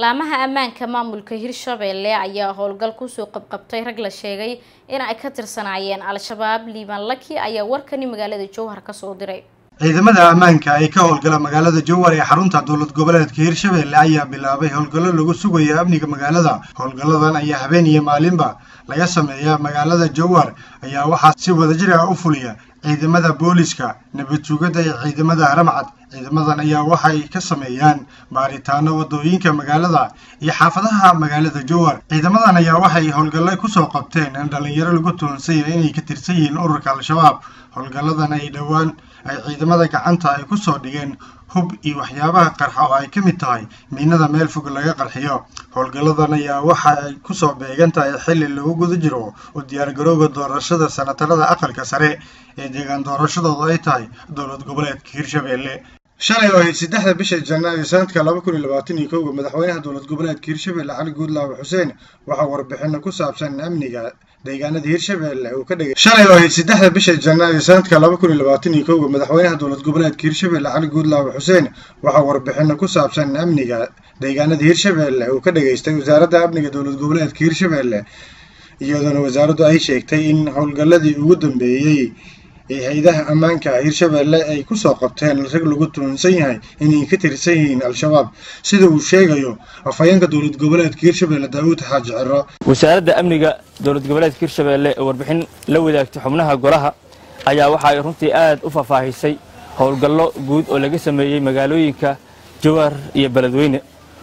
laamaha ammaanka maamulka hirshabeelle ayaa howlgal kusoo qabqabtay rag la sheegay in ay ka tirsanaayeen al-shabaab liibaan laki ayaa warkani magaalada jowhar kasoo diray ciidamada ammaanka ee ka howlgala magaalada jowhar ee xarunta dowlad goboleedka hirshabeelle ayaa bilaabay howlgallo lagu sugayo amniga magaalada howlgalladan ayaa habeen iyo maalinba laga sameeyaa magaalada jowhar ayaa waxaa si wadajir ah u fuliya ciidamada booliska nabad sugidda iyo ciidamada haramcad ciidamadan ayaa waxay ka sameeyaan baaritaano wadooyinka magaalada iyo xaafadaha magaalada jowhar ciidamadan ayaa waxay howlgallo kusoo qabteen in dhalinyaro lagu tuhunsayo inay ka tirsan yihiin ururka al-shabaab howlgalladan ay dhowaan ay ciidamada gacanta ay kusoo dhigeen hub iyo waxyaabaha qarxa oo ay ka mid tahay miinada meel fog laga qarxiyo howlgalladan ayaa waxa ay kusoo beegan tahay xilli lagu guda jiro u diyaargarowga doorashada sanatarada aqalka sare ee deegaan doorashadooda ay tahay dowlad goboleedka hirshabeelle shalay oo ahayd saddexda bisha janaayo sanadka laba kun iyo labaatan iyo kowga madaxweynaha dowlad goboleedka hirshabeelle cali guudlaawe xuseen waxaa warbixino ku saabsan amniga deegaanada hirshabeelle uu ka dhigay shalay oo ahayd saddexda bisha janaayo sanadka laba kun iyo labaatan iyo kowga madaxweynaha dowlad goboleedka hirshabeelle cali guudlaawe xuseen waxaa warbixino ku saabsan amniga deegaanada hirshabeelle uu ka dhageystay wasaaradda amniga dowlad goboleedka hirshabeelle iyadoona wasaaraddu ay sheegtay in howlgalladii ugu dambeeyey ee hay-adaha ammaanka hirshabeelle ay kusoo qabteen rag lagu tuhunsan yahay inay ka tirsan yihiin al-shabaab sida uu sheegayo afhayeenka dowlad goboleedka hirshabeelle daawuud xaaji ciro wasaaradda amniga dowlad goboleedka hirshabeelle ee warbixin la wadaagtay xubnaha golaha ayaa waxa ay runtii aad u faahfaahisay howlgallo guud oo laga sameeyey magaalooyinka jowhar iyo beledweyne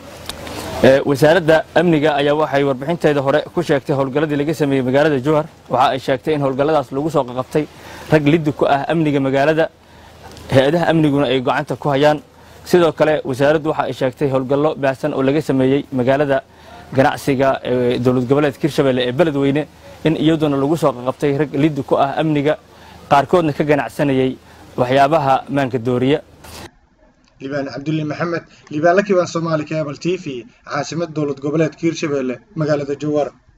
wasaaradda amniga ayaa waxay warbixinteeda hore ku sheegtay howlgalladii laga sameeyey magaalada jowhar waxa ay sheegtay in howlgalladaas lagu soo qaqabtay rag liddi ku ah amniga magaalada hay-adaha amniguna ay gacanta ku hayaan sidoo kale wasaaraddu waxa ay sheegtay howlgallo baahsan oo laga sameeyey magaalada ganacsiga ee dowlad goboleedka hirshabeelle ee beledweyne in iyaduna lagu soo qaqabtay rag liddi ku ah amniga qaarkoodna ka ganacsanayay waxyaabaha maanka dooriya liibaan cabdulle maxamed liibaan la kibaan soomaali cable t v caasimada dowlad goboleedka hirshabeelle magaalada jowhar